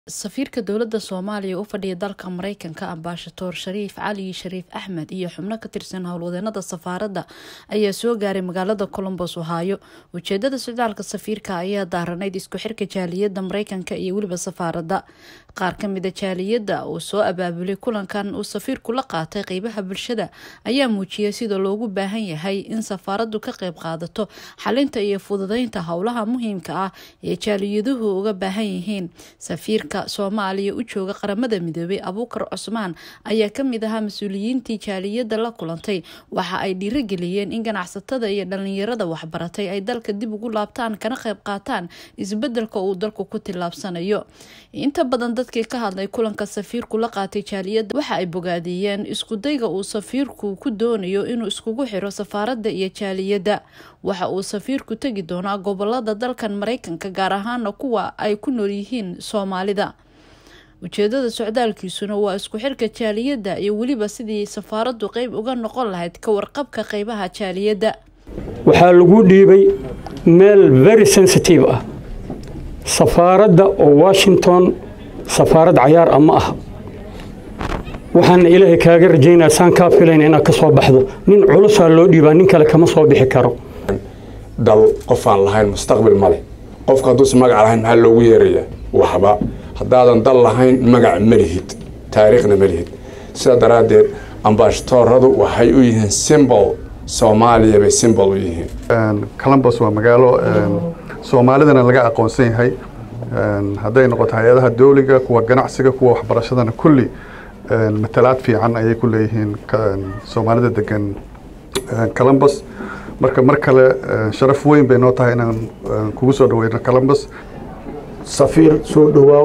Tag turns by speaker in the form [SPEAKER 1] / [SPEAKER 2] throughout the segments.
[SPEAKER 1] safiirka dowladda soomaaliya u fadhiya dalka mareykanka ambaashadoor shariif cali shariif axmed iyo xubno ka tirsan howlwadeenada safaaradda ayaa soo gaaray magaalada colombos ohaayo ujeedada socdaalka safiirka ayaa daaranayd isku xirka jaaliyadda mareykanka iyo weliba safaaradda qaar kamida jaaliyadda uu soo abaabulay kulankan uu safiirku la qaatay qeybaha bulshada ayaa muujiyay sida loogu baahan yahay in safaaraddu ka qeyb qaadato xalinta iyo fududeynta howlaha muhiimka ah ee jaaliyaduhu uga baahan yihiin safiirka soomaaliya u jooga qaramada midoobay abuukar cusmaan ayaa kamid ahaa mas-uuliyiintii jaaliyadda la kulantay waxa ay dhiirageliyeen in ganacsatada iyo dhalinyarada waxbaratay ay dalka dib ugu laabtaan kana qeyb qaataan isbedelka uu dalku ku tillaabsanayo inta badan dadkii ka hadlay kulanka safiirku la qaatay jaaliyadda waxa ay bogaadiyeen iskudayga uu safiirku ku doonayo inuu iskugu xiro safaaradda iyo jaaliyadda waxa uu safiirku tegi doonaa gobolada dalkan mareykanka gaar ahaana kuwa ay ku nool yihiin soomaalida ujeedada socdaalkiisuna waa isku xirka jaaliyadda iyo weliba sidii safaaraddu qeyb uga noqon lahayd ka warqabka qeybaha jaaliyadda
[SPEAKER 2] waxaa lagu dhiibay meel very sensitive ah safaaradda oo washington safaarad cayaar ah ma aha waxaana ilaahay kaaga rajaynaya saan kaa filayn inaad ka soo baxdo nin culusaa loo dhiibaa nin kale kama soo bixi karo
[SPEAKER 3] dal qof aan lahayn mustaqbil ma leh qofka hadduusan magac lahayn maxaa loogu yeerayaa waxba haddaadan dal lahayn magac ma lihid taariikhna ma lihid sidaa daraaddeed ambaashatooradu waxay u yihiin simbol soomaaliya bay simbol u yihiin
[SPEAKER 4] columbus waa magaalo soomaalidana laga aqoonsan yahay hadday noqoto hay-adaha dowliga kuwa ganacsiga kuwa waxbarashadana kulli matalaad fiican ayay ku leeyihiin soomaalida degan columbus marka mar kale sharaf weyn bay noo tahay inaan kugu soo dhaweyno columbus
[SPEAKER 5] safiir soo dhowaaw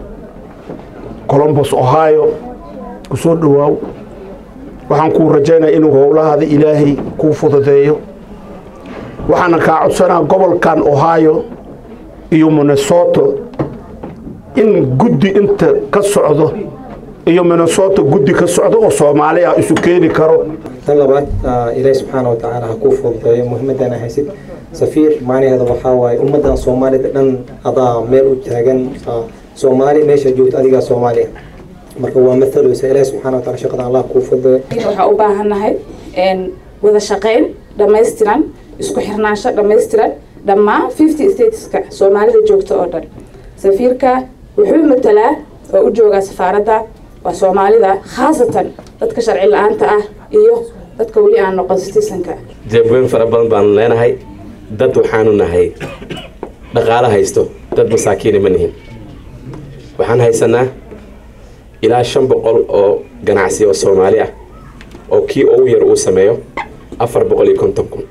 [SPEAKER 5] colombos ohio ku soo dhowaaw waxaan kuu rajaynaya inuu howlahaada ilaahay kuu fududeeyo waxaana kaa codsanaa gobolkan ohio iyo minnesoto in guddi inta ka socdo iyo minnesoto guddi ka socdo oo soomaali ah isu keeni karo
[SPEAKER 6] tan labaad ilaahi subxaana wa tacaala ha kuu fududeeyo muhiimadana haysid safiir macnaheeda waxaa waaye ummaddan soomaalida dhan adaa meel u taagan soomaali meesha joogto adigaa soomaaliya marka waa mathaleysa ilaahi subxana wa taala shaqada allah kuu fududeeyo
[SPEAKER 7] waxaa u baahannahay wada shaqayn dhammaystiran isku xirnaansho dhammaystiran dhammaan fifty stateska soomaalida joogta oo dhan safiirka wuxuu matalaa oo u joogaa safaaradda waa soomaalida khaasatan dadka sharci la-aanta ah iyo dadka weli aan noqon citizenka
[SPEAKER 8] jeebweyn fara badan baanu leenahay dad waxaanu nahay dhaqaalo haysto dad masaakiina ma nihin waxaan haysanaa ilaa shan boqol oo ganacsi oo soomaali ah oo kii ugu yar uu sameeyo afar boqol iyo konton kun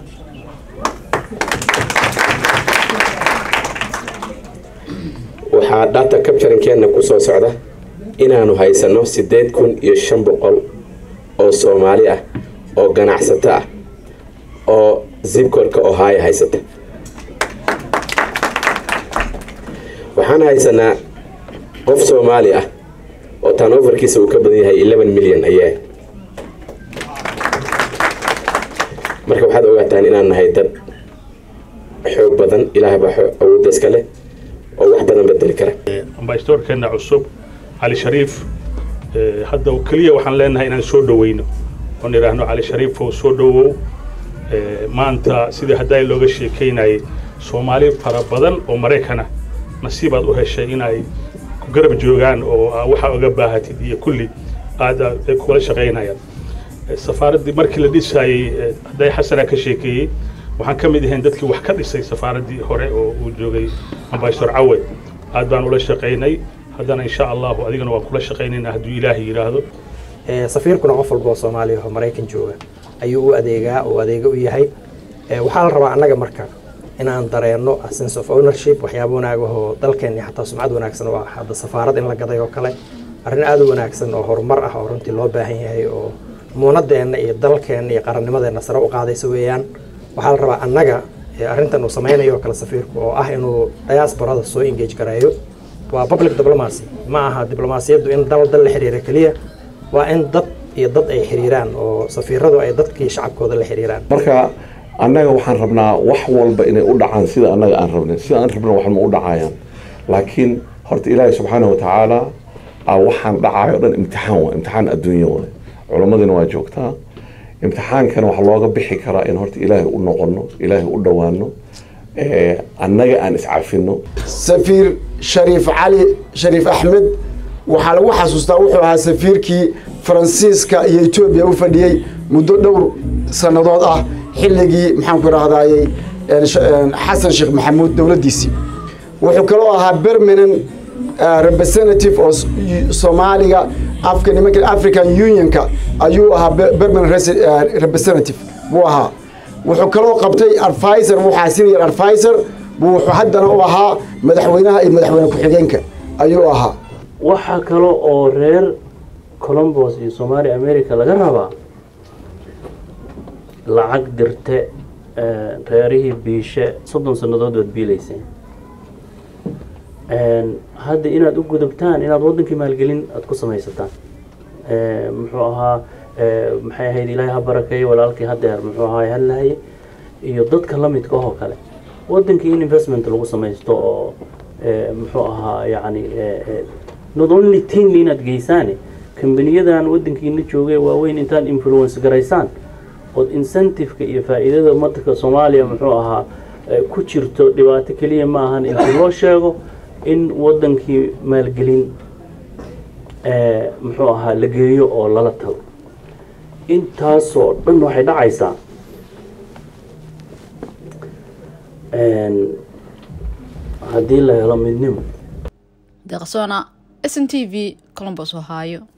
[SPEAKER 8] waxaa data capturingkeenna ku soo socda inaanu haysanno siddeed kun iyo shan boqol oo soomaali ah oo ganacsato ah oo zibkorka ohio haysata waxaan haysanaa qof soomaali ah oo tanoverkiisa uu ka badan yahay eleven milyan ayaa marka waxaad ogaataan inaan nahay dad xoog badan ilaahbaa awoodda iska leh oo wax badan bedeli kara
[SPEAKER 9] ambasadorkeena cusub cali shariif hadda keliya waxaan leenahay inaan soo dhaweyno oon idhaahno cali shariifow soo dhowow maanta sidii haddaa looga sheekaynayay soomaali fara badan oo maraykana nasiibaad u heshay inay ku garab joogaan oo waxaa oga baahatid iyo kulli aada kula shaqaynayaan safaaraddii markii la dhisaayey hadday xasana ka sheekeeyey waxaan ka mid ahayn dadkii wax ka dhisay safaaraddii hore oo uu joogay ambasador cawad aad baan ula shaqaynay haddana insha allahu adigana waan kula shaqaynaynaa hadduu ilaahay yidhaahdo
[SPEAKER 10] safiirkuna qof walba oo soomaaliya oo maraykan jooga ayuu u adeegaa oo adeega u yahay waxaa la rabaa annaga marka inaan dareenno sense of ownership waxyaaba wanaag ahoo dalkeenni xataa sumcad wanaagsan oo ah hadda safaarad in la gaday oo kale arrin aad u wanaagsan oo horumar ah oo runtii loo baahan yahay oo muunadeenna iyo dalkeenna iyo qarannimadeenna sare u qaadaysa weeyaan waxaa la rabaa annaga arrintan uu samaynayo kale safiirku oo ah inuu diasporada soo engage gareeyo waa public diplomacy ma aha diblomaasiyaddu in dal dal la xiriira keliya waa in dad iyo dad ay xiriiraan oo safiiradu ay dadkii shacabkooda la xiriiraan
[SPEAKER 11] marka annaga waxaan rabnaa wax walba inay u dhacaan sida annaga aan rabnin sida aan rabna wax ma u dhacayaan laakiin horta ilaahay subxaana wa tacaala a waxaan dhacayo dhan imtixaan waa imtixaan adduunyo waay culammadina waa joogtaa imtixaankana waxaa looga bixi karaa in horta ilaahay u noqono ilaahay u dhowaano annaga aan iscafino
[SPEAKER 12] safiir shariif cali shariif axmed waxaa lagu xasuustaa wuxuu ahaa safiirkii faransiiska iyo etoobiya u fadhiyey muddo dhowr sannadood ah xilligii maxaanku idhahdayey xasan sheekh maxamuud dowladdiisii wuxuu kaloo ahaa bermanan representative oo soomaaliga afka nimanka african unionka ayuu ahaa bermanan representative buu ahaa wuxuu kaloo qabtay advisor waxaa senior advisor buu wuxuu haddana u ahaa madaxweynaha iyo madaxweyne ku-xigeenka ayuu ahaa
[SPEAKER 13] waxaa kale oo reer colombos iyo somaali america laga rabaa lacag dirte reerihii biishe soddon sannadood baad biilayseen hadda inaad u gudubtaan inaad waddankii maalgelin aada ku samaysataan muxuu ahaa maxay ahayd ilaahay ha barakeeyo walaalkii hadeer muxuu ahaa hadlahaye iyo dadka la midka oo kale waddankii in investment lagu samaysto oo muxuu ahaa yacni not only tinli inaad geysaane kambaniyadan waddankiina joogay waaweyn intaad influence garaysaan ood incentive-ka iyo faa'iidada ummadka soomaaliya muxuu ahaa ku jirto dhibaato keliya ma ahan intii loo sheego in waddankii maalgelin muxuu ahaa la geeyo oo lala tago intaasoo dhan waxay dhacaysaa haddii la helo midnimo
[SPEAKER 1] deeqsoona s n t v colombos ohaayo